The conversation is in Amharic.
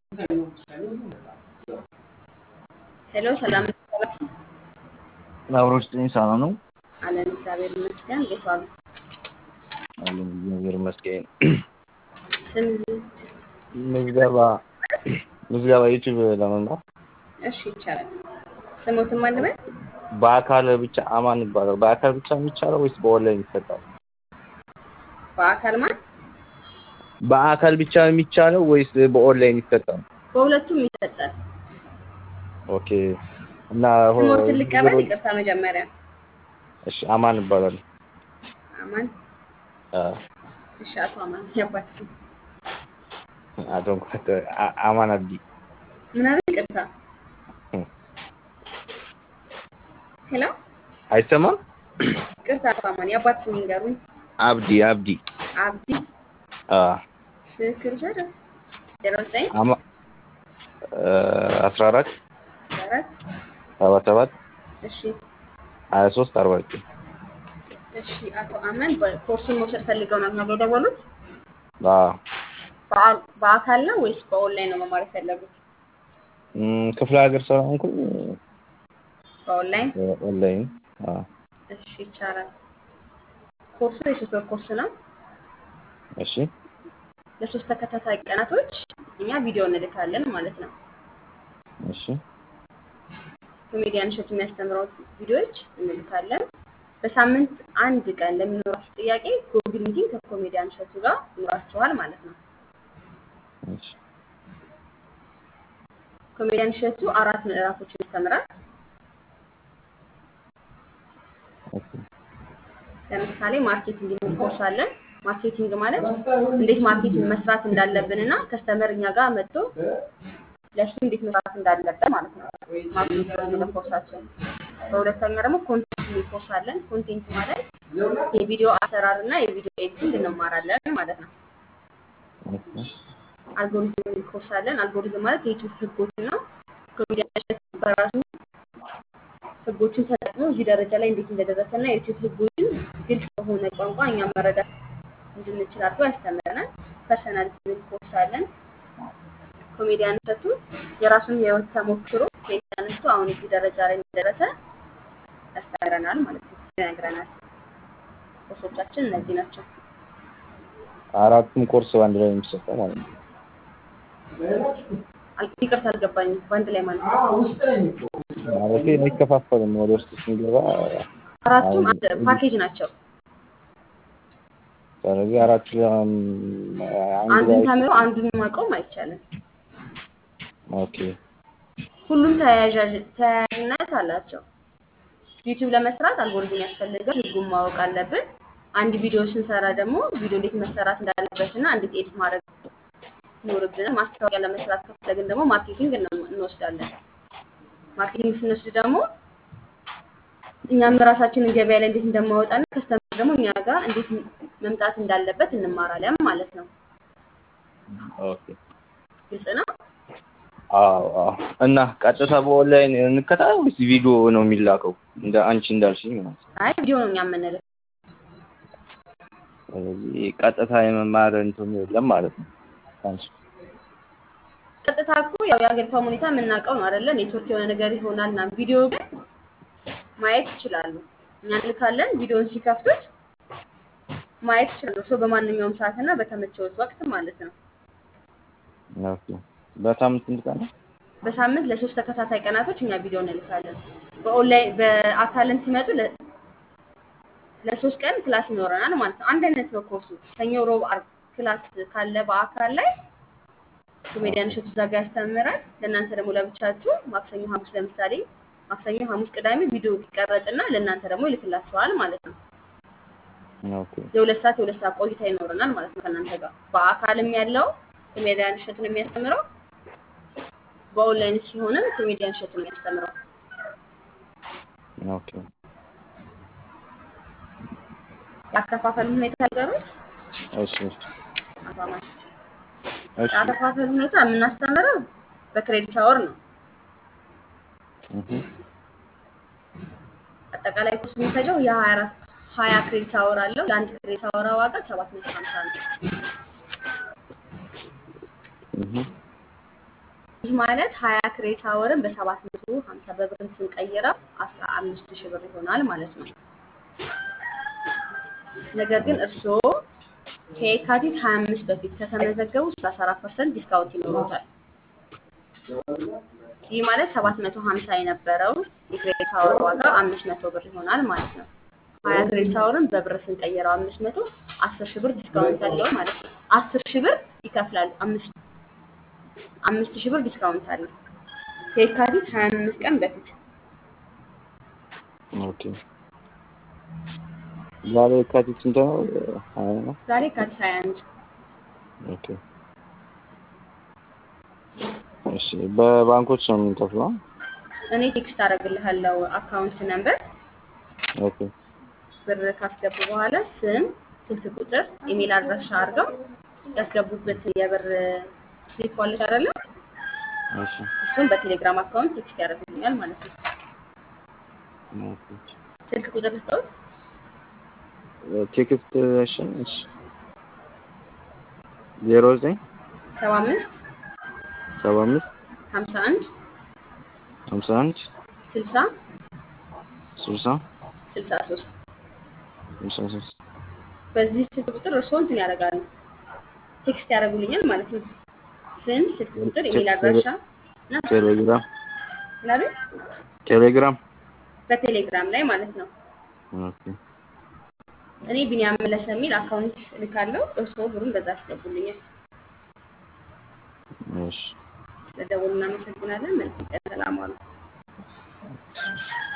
ሄሎ ሰላም አብሮች ጤኝ ሰላም ነው አለን። እግዚአብሔር ይመስገን። እንዴት ዋሉ? አለን እግዚአብሔር ይመስገን። ስም ምዝገባ ምዝገባ ዩቲዩብ ለመምራት እሺ፣ ይቻላል። ስሙትም አልበል በአካል ብቻ አማን ይባላል። በአካል ብቻ የሚቻለው ወይስ በኦንላይን ይሰጣል? በአካል ማለት በአካል ብቻ የሚቻለው ወይስ በኦንላይን ይሰጣል? በሁለቱም ይሰጣል። ኦኬ እና ሆ- ስሞትን ልቀበል። ይቅርታ መጀመሪያ እሺ አማን ይባላል። አማን። አ እሺ፣ አቶ አማን ያባት ስም አቶ እንኳን አ- አማን አብዲ ምን አለ? ይቅርታ ሄሎ፣ አይሰማም? ይቅርታ አቶ አማን የአባት ስም ይንገሩኝ። አብዲ አብዲ አብዲ አ ስክር ዘር ዜሮ ዘጠኝ አማ አስራ አራት አራት ሰባ ሰባት እሺ ሀያ ሶስት አርባ ዘጠኝ እሺ አቶ አመን ኮርሱን መውሰድ ፈልገው ነው ነው የደወሉት? አ በአ- በአካል ነው ወይስ በኦንላይን ነው መማር የፈለጉት? እም፣ ክፍለ ሀገር ስለሆንኩኝ በኦንላይን ኦንላይን አ እሺ ይቻላል። ኮርሱ የሶስት ወር ኮርስ ነው። እሺ ለሶስት ተከታታይ ቀናቶች እኛ ቪዲዮ እንልካለን ማለት ነው። እሺ ኮሜዲያን እሸቱ የሚያስተምረው ቪዲዮዎች እንልካለን። በሳምንት አንድ ቀን ለሚኖራችሁ ጥያቄ ጉግል ሚቲንግ ከኮሜዲያን እሸቱ ጋር ይኖራችኋል ማለት ነው። እሺ ኮሜዲያን እሸቱ አራት ምዕራፎችን ያስተምራል። ኦኬ ለምሳሌ ማርኬቲንግ የሚል ኮርስ አለን። ማርኬቲንግ ማለት እንዴት ማርኬቲንግ መስራት እንዳለብን እና ከስተመር እኛ ጋር መጥቶ ለእሱ እንዴት መስራት እንዳለብን ማለት ነው። ማርኬቲንግ የሚለው ኮርሳችን። በሁለተኛ ደግሞ ኮንቴንት የሚል ኮርስ አለን። ኮንቴንት ማለት የቪዲዮ አሰራር እና የቪዲዮ ኤዲቲንግ እንማራለን ማለት ነው። ኦኬ አልጎሪዝም የሚል ኮርስ አለን። አልጎሪዝም ማለት የዩቲዩብ ህጎችን ነው። ኮሜዲያን እሸቱ በራሱ ህጎችን ተጠቅሞ እዚህ ደረጃ ላይ እንዴት እንደደረሰ እና የዩቲዩብ ህጎችን ግልጽ በሆነ ቋንቋ እኛ መረዳት እንድንችል አድርጎ ያስተምረናል። ፐርሰናሊቲ የሚል ኮርስ አለን። ኮሜዲያን እሸቱ የራሱን የህይወት ተሞክሮ ከየት ተነስቶ አሁን እዚህ ደረጃ ላይ እንደደረሰ ያስተምረናል ማለት ነው፣ ይነግረናል። ኮርሶቻችን እነዚህ ናቸው። አራቱም ኮርስ በአንድ ላይ የሚሰጠው ማለት ነው። አል- ይቅርታ አልገባኝም። በአንድ ላይ ማለት ነው። ማለቴ አይከፋፈልም። ወደ ውስጥ ስንገባ አራቱም አንድ ፓኬጅ ናቸው። ስለዚህ አራት um, አንድ አንዱን ላይ ተምሮ አንዱን ማቆም አይቻልም። ኦኬ ሁሉም ተያያዥ- ተያያዥነት አላቸው። ዩቲዩብ ለመስራት አልጎሪዝም ያስፈልጋል። ህጉን ማወቅ አለብን። አንድ ቪዲዮ ስንሰራ ደግሞ ቪዲዮ እንዴት መሰራት እንዳለበት እና እንዴት ኤዲት ማድረግ ይኖርብናል። ማስታወቂያ ለመስራት ከፈለግን ደግሞ ማርኬቲንግ እንወ- እንወስዳለን። ማርኬቲንግ ስንወስድ ደግሞ እኛም ራሳችንን ገበያ ላይ እንዴት እንደማወጣና ከስተመር ደግሞ እኛ ጋር እንዴት መምጣት እንዳለበት እንማራለን ማለት ነው። ኦኬ ግልጽ ነው። አዎ አዎ። እና ቀጥታ በኦንላይን እንከታተል ወይስ ቪዲዮ ነው የሚላከው? እንደ አንቺ እንዳልሽኝ ማለት ነው። አይ ቪዲዮ ነው እኛ የምንልክ። ስለዚህ ቀጥታ የመማር እንትን የለም ማለት ነው። አንቺ ቀጥታ እኮ ያው የሀገሪቷ ሁኔታ የምናውቀው ነው አይደለ? ኔትወርክ የሆነ ነገር ይሆናል እና ቪዲዮ ግን ማየት ይችላሉ። እኛ እንልካለን። ቪዲዮውን ሲከፍቱት ማየት ይችላሉ። ሰው በማንኛውም ሰዓት እና በተመቸውት ወቅት ማለት ነው። ኦኬ። በሳምንት ስንት ቀን ነው? በሳምንት ለሶስት ተከታታይ ቀናቶች እኛ ቪዲዮ እንልካለን። በኦንላይን በአካልም ሲመጡ ለ- ለሶስት ቀን ክላስ ይኖረናል ማለት ነው። አንድ አይነት ነው ኮርሱ። ሰኞ፣ ሮብ፣ ዓርብ ክላስ ካለ በአካል ላይ ኮሜዲያን እሸቱ እዛ ጋር ያስተምራል። ለእናንተ ደግሞ ለብቻችሁ ማክሰኞ፣ ሐሙስ ለምሳሌ ማክሰኞ፣ ሐሙስ፣ ቅዳሜ ቪዲዮ ይቀረጽና ለእናንተ ደግሞ ይልክላችኋል ማለት ነው። ኦኬ የሁለት ሰዓት የሁለት ሰዓት ቆይታ ይኖረናል ማለት ነው ከእናንተ ጋር። በአካልም ያለው ኮሜዲያን እሸቱ ነው የሚያስተምረው፣ በኦንላይን ሲሆንም ኮሜዲያን እሸቱ ነው የሚያስተምረው። ኦኬ የአከፋፈል ሁኔታ ነገሮች እሺ እሺ አባማሽ እሺ የአከፋፈል ሁኔታ የምናስተምረው በክሬዲት አወር ነው። እህ አጠቃላይ ኮርስ የሚፈጀው የሀያ አራት ሀያ ክሬዲት አወር አለው። የአንድ ክሬዲት አወር ዋጋ ሰባት መቶ ሀምሳ ነው። እህ ይህ ማለት ሀያ ክሬዲት አወርን በሰባት መቶ ሀምሳ በብር ስንቀይረው አስራ አምስት ሺህ ብር ይሆናል ማለት ነው። ነገር ግን እርስዎ ከየካቲት ሀያ አምስት በፊት ከተመዘገቡ ሰላሳ አራት ፐርሰንት ዲስካውንት ይኖሩታል። ይህ ማለት ሰባት መቶ ሀምሳ የነበረው የክሬዲት አወር ዋጋ አምስት መቶ ብር ይሆናል ማለት ነው። ሀያ ክሬዲት አወርን በብር ስንቀይረው አምስት መቶ አስር ሺህ ብር ዲስካውንት አለው ማለት ነው። አስር ሺህ ብር ይከፍላሉ። አምስት አምስት ሺህ ብር ዲስካውንት አለው ከየካቲት ሀያ አምስት ቀን በፊት ኦኬ ዛሬ የካቲት ስንት ነው? ሀያ ነው። ዛሬ የካቲት ሀያ አንድ ኦኬ እሺ በባንኮች ነው የምንከፍለው? እኔ ቴክስት አደርግልሃለሁ አካውንት ነምበር ኦኬ ብር ካስገቡ በኋላ ስም፣ ስልክ ቁጥር፣ ኢሜል አድራሻ አድርገው ያስገቡበት የብር ስሊፕ ዋለች አይደለ? እሺ እሱም በቴሌግራም አካውንት ቴክስት ያደርግልኛል ማለት ነው። ኦኬ ስልክ ቁጥር ልስጠውት ቴክስት እሺ እሺ ዜሮ ዘጠኝ ሰባ አምስት ሰባ አምስት ሀምሳ አንድ ሀምሳ አንድ ስልሳ ስልሳ ስልሳ ሶስት ስልሳ ሶስት በዚህ ስልክ ቁጥር እርስዎ እንትን ያደርጋሉ ቴክስት ያደርጉልኛል ማለት ነው። ስም፣ ስልክ ቁጥር፣ ኢሜል አድራሻ እና ቴሌግራም ምናምን ቴሌግራም በቴሌግራም ላይ ማለት ነው። ኦኬ እኔ ቢኒያም መለሰ የሚል አካውንት እልካለሁ። እርስዎ ብሩን በዛ ያስገቡልኛል። እሺ ስለደወሉ እናመሰግናለን። መልካም ቀን። ሰላም ዋሉ።